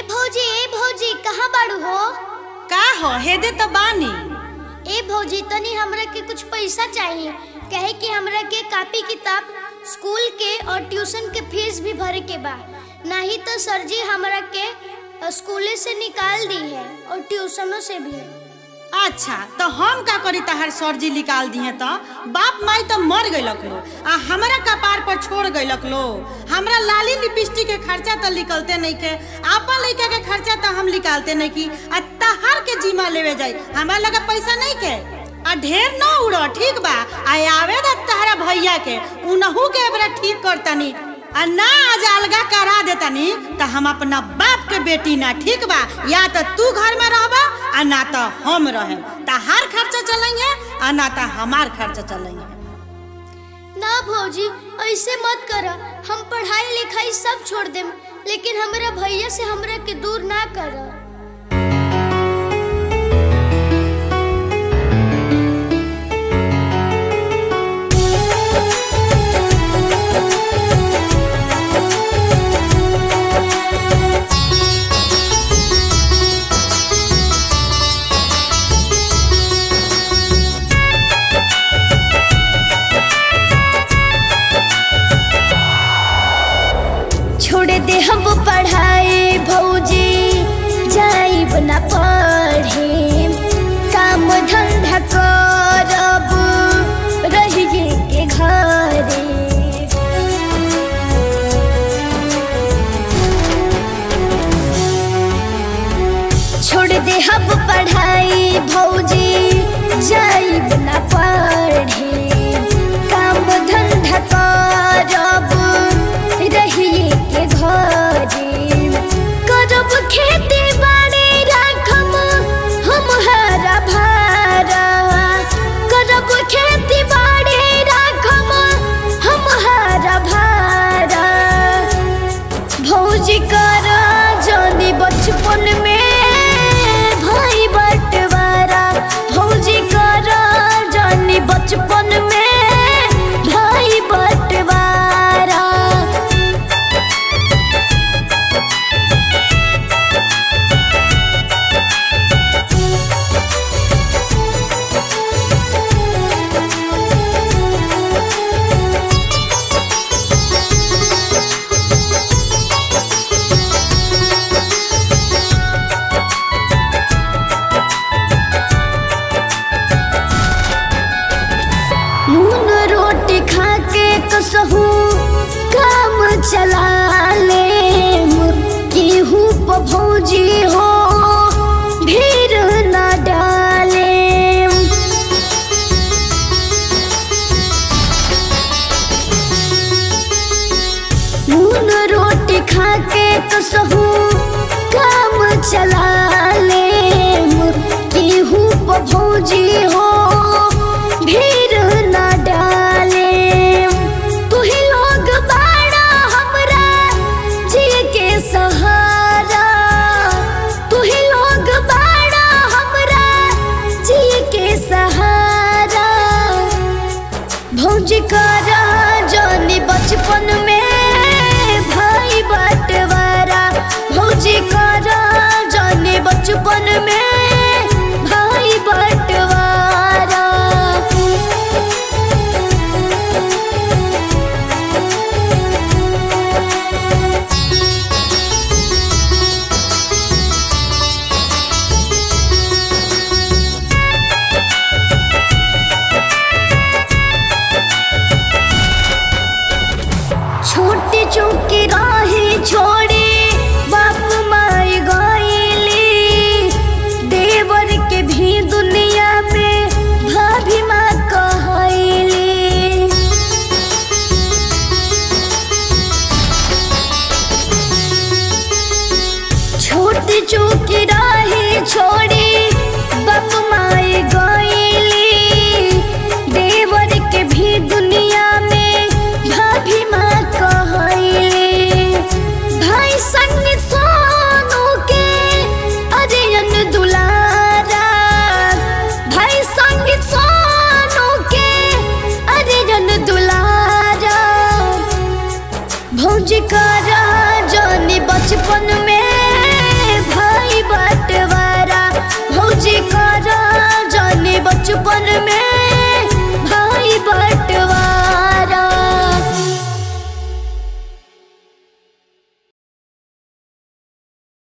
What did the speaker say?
भौजी ए भौजी कहाँ बाड़ू हो का हो हेदे तो बानी ए भौजी तनी हमरा के कुछ पैसा चाहिए कहे कि हमरा के कॉपी किताब स्कूल के और ट्यूशन के फीस भी भरे के बा नहीं तो सर जी हमरा के अ, स्कूले से निकाल दी है और ट्यूशनों से भी अच्छा तो हम का करी तहार सरजी निकाल दिए तो बाप माई तो मर गइलक लो आ हमरा कपार पर छोड़ गइलक लो हमरा लाली लिपस्टिक के खर्चा तो निकलते नहीं के आपन लइका के खर्चा तो हम निकालते नहीं की आ तहार के जिम्मा लेवे जाई हमरा लगे पैसा नहीं के आ ढेर न उड़ो ठीक बा आ आवे दा तहरा भैया के उनहु के एबरा ठीक करतनी आ ना आज अलगा करा देतनी तो हम अपना बाप के बेटी ना ठीक बा या तो तू घर में रहबा आ ना तो हम रहे तहार खर्चा चलेंगे आ ना तो हमार खर्चा चलेंगे ना भौजी ऐसे मत कर हम पढ़ाई लिखाई सब छोड़ देम लेकिन हमरा भैया से हमरा के दूर ना कर छोड़ दे हम पढ़ाई भौजी जाइब ना पढ़े काम धंधा करब रहिए के घरे छोड़ दे हम पढ़ाई भौजी जाइब ना पढ़े काम धंधा करब रहिए के घरे करब खेती बाड़ी राखब हम हरा भरा करब खेती बाड़ी राखब हम हरा भरा भौजी कर जानी बचपन में भाई बंटवारा भौजी कर जानी बचपन में भाई बंटवारा नून रोटी खा के कसहू काम चला ले गेहूँ प भौजी हो भीड़ न डाले नून रोटी खा के कसहू काम चला ले गेहूँ प भौजी हो भीड़ न डाले तू ही लोग बाड़ा हमरा जी के सहारा तू ही लोग बाड़ा हमरा जी के सहारा भौजी करा जानी बचपन में भाई बंटवारा भौजी करा जानी बचपन में भाई बंटवारा छोटी चौकी राही छोड़ी बाप माई गईली देवर के भी दुनिया में भाभी माँ कहली छोटी चौकी राही छोड़ी बाप माई गईली देवर के भी दुनिया में भाभी माँ कहली भाई संग सोनू के अरियन दुलारा भाई संग सोनू के अरियन दुलारा भौजी करा जानी बचपन में